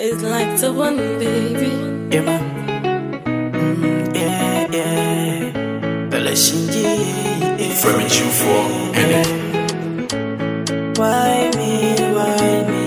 It's like the one, baby. Yeah, man. Mm, yeah, yeah. Bella Shinji. Yeah. Femi Q4, and it. Why me? Why me?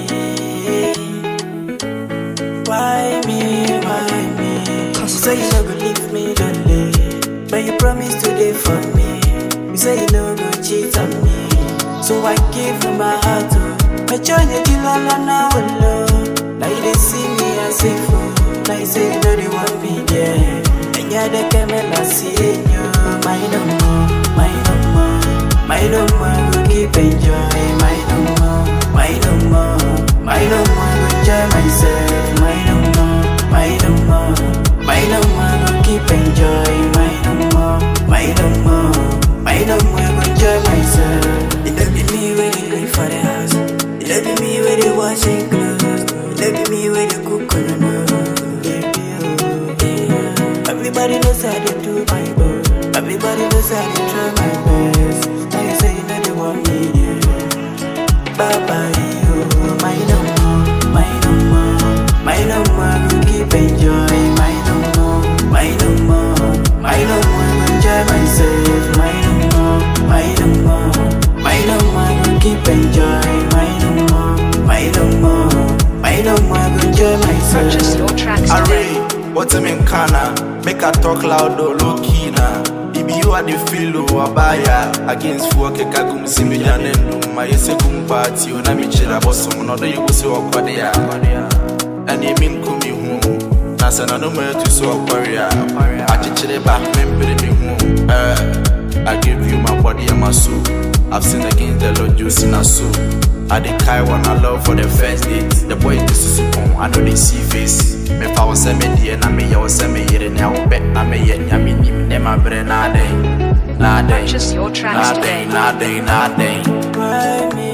Why me? Why me? You say you never leave me lonely, but you promise today for me. You say you no go cheat on me, so I give you my heart. Oh. I join you till all I know alone. Now you dey see me as a fool. Now you say you know they want me there. And you're the camera seeing you. My no more, my no more, my no more. Go keep enjoy. My no more, my no more, my no more. Go enjoy myself. My no more, my no more, my no more. Go keep enjoy. My no more, my no more, my no more. Go enjoy myself. It don't be me when they go for the house. It don't be me when they washing clothes. It don't be me when they cook on the road. Yeah. Everybody knows how they do my best. Everybody knows how they try my best. Now you say you know they want me, yeah. Bye bye, you. My no more, my no more, my no more. Go keep enjoy. My no more, my no more, my no more. Go enjoy myself. My no more, my no more, my no more. Go keep enjoy. My no more, my no more, my no more. Go enjoy myself. Purchase your tracks today. Array, what's him in Kana? Make I talk loud or low key na. If you are the feel of abaya against four kekagum similyanendum, my second party, you know me chilla bosom, not the you so aquadia. And you mean kumi home. Nasa no more to so aquaria. I teach it back, remember me home. Uh, I give you my body and my soul. I've sinned against the Lord, you sin a soul. I the kai one I love for the first date. The boy this is upon, I know they see face. Me fa was me dear, na me ya was me yere na wo bet na me yet na me nim ne ma bre na day. Na day. Purchase your tracks Na day, today. na day, na day. Why me?